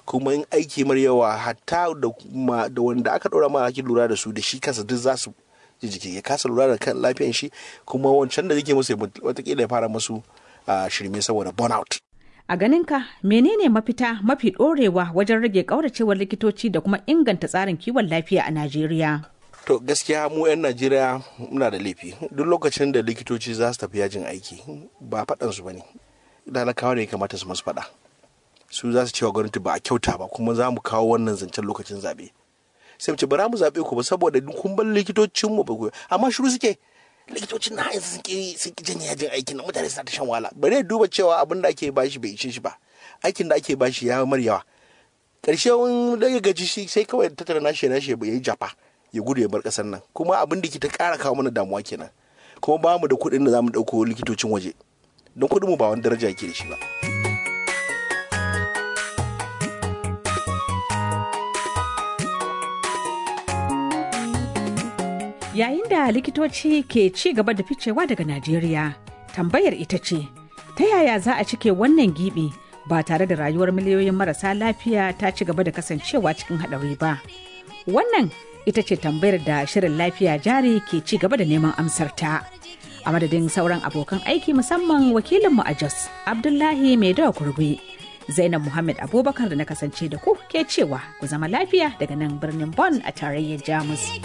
kuma in aiki mar yawa hatta da wanda aka ɗora ma ake lura da su da shi kansa duk za su jiki ya kasa lura da kan lafiyan shi kuma wancan da yake musu watakila ya fara musu shirme saboda burnout A ganinka menene mafita mafi ɗorewa wajen rage ƙauracewar likitoci da kuma inganta tsarin kiwon lafiya a Najeriya? To gaskiya mu 'yan Najeriya muna da laifi. Duk lokacin da likitoci za su tafi yajin aiki ba faɗansu ba ne. Talakawa ne ya kamata su masu faɗa. Su za su cewa gwamnati ba a kyauta ba kuma za mu kawo wannan zancen lokacin zaɓe. Sai mu ce bara mu zaɓe ku ba saboda kun bar likitocinmu ba ku amma shiru suke. likitocin na yanzu sun ki sun ki janye yajin aikin nan mutane suna ta shan wahala bare duba cewa abin da ake bashi bai ishe shi ba aikin da ake bashi ya mar yawa karshe wani daga gaji shi sai kawai tattara nashi nashi ya yi jafa ya gudu ya bar kasar nan kuma abin da ke ta kara kawo mana damuwa kenan kuma ba mu da kuɗin da za mu ɗauko likitocin waje don kuɗin mu ba wani daraja ke da shi ba. Yayin da likitoci ke ci gaba da ficewa daga Najeriya, tambayar ita ce, ta yaya za a cike wannan gibi ba tare da rayuwar miliyoyin marasa lafiya ta ci gaba da kasancewa cikin haɗari ba? Wannan ita ce tambayar da shirin lafiya jari ke ci gaba da neman amsarta. A madadin sauran abokan aiki musamman wakilinmu a Jos, Abdullahi Mai Dawa Kurgwe. Zainab Muhammad Abubakar da na kasance da ku ke cewa ku zama lafiya daga nan birnin Bonn a tarayyar Jamus.